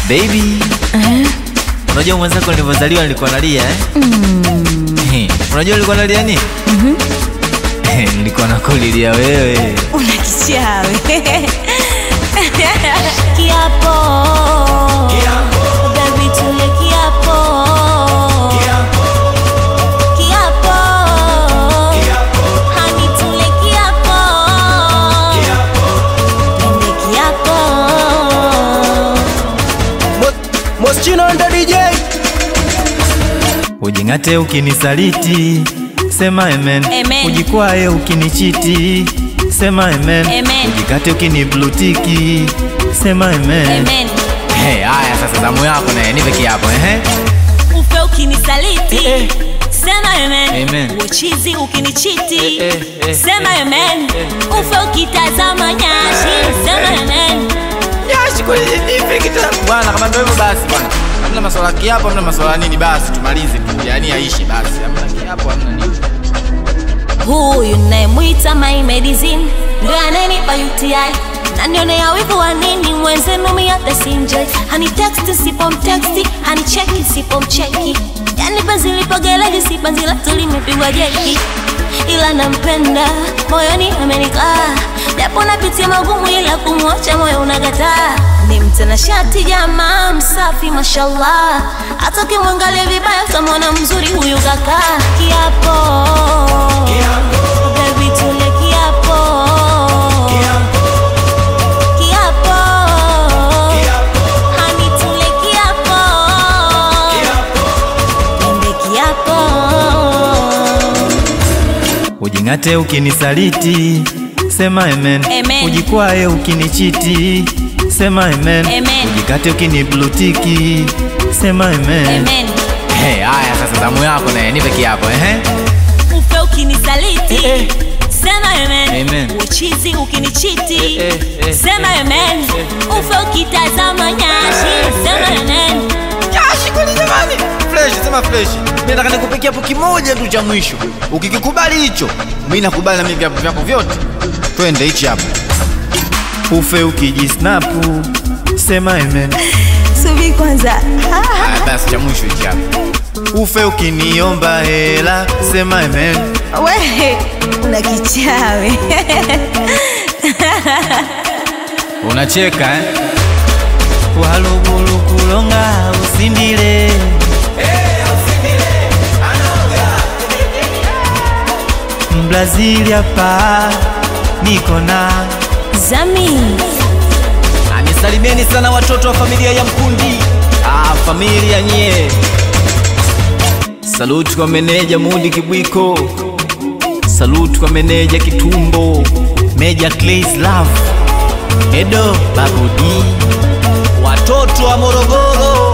Baby, unajua mwenzako nilivyozaliwa nilikuwa nalia eh? Eh, Unajua nilikuwa nalia nini? Eh, Nilikuwa nakulilia wewe. Una kichawi. Kiapo. Baby, tule kiapo. Kiapo. Honey, tule kiapo. Pende kiapo. Moschino ndo DJ Ujing'ate ukinisaliti, sema amen. Amen. Ujikwae ukinichiti, sema amen. Amen. Ujikate ukiniblutiki, sema amen. Amen. Hey, haya sasa zamu yako naye nipe kiapo ehe. Ufe ukinisaliti. Eh, eh. Sema amen. Amen. Uchizi ukinichiti. Eh, eh, eh, Sema eh, amen. Ufe ukitazama nyashi. Sema amen. Yashi kweli nipe kitabu. Bwana kama ndio hivyo basi bwana. Hamna maswala ya kiapo, hamna maswala ya nini basi tumalize tu. Yaani aishi basi. Hamna kiapo, hamna nini. Huyu nayemwita my medicine ndo ananipa UTI nanionea wivu wa nini mwenzenu miata sinjoi hani teksti sipomteksti hani cheki sipomcheki yani penzi lipogeleji si penzi letu limepigwa jeki ila nampenda moyoni amenikaa japo napitia magumu ila kumwacha moyo unakataa ni mtanashati jamaa msafi mashallah hata ukimwangalia vibaya utamwona mzuri huyu kaka kiapo Baby, tule kiapo Kiapo Honey, tule kiapo Pende kiapo Ujing'ate ukinisaliti, sema amen. Amen. Ujikwae ukinichiti, sema amen. Amen. Ujikate ukiniblutiki, sema amen. Amen Hey, haya sasa zamu yako naye nipe kiapo ehe. Ufe ukinisaliti Eh, eh. Sema amen Amen. Uchizi ukinichiti Eh, eh, eh, Sema eh, amen Ufe ukitazama nyashi Sema amen Yashi kweli jamani. Fresh, sema fresh. Mimi nataka nikupe kiapo kimoja tu cha mwisho. Ukikikubali hicho, mimi nakubali na mimi viapo vyako vyote. Twende hichi hapo. Ufe ukijisnapu, sema amen. Subi kwanza Haya basi cha mwisho hichi hapo. Ufe ukiniomba hela, sema amen. We una kichawi Unacheka eh? Walugulu kulonga usindile Mbrazili hapa niko na Zami Anisalimieni sana watoto wa familia ya Mkundi. Ah, familia nye. Saluti kwa meneja Mudi Kibwiko. Saluti kwa meneja Kitumbo. Meja Clays Love. Edo Babudi. Watoto wa Morogoro.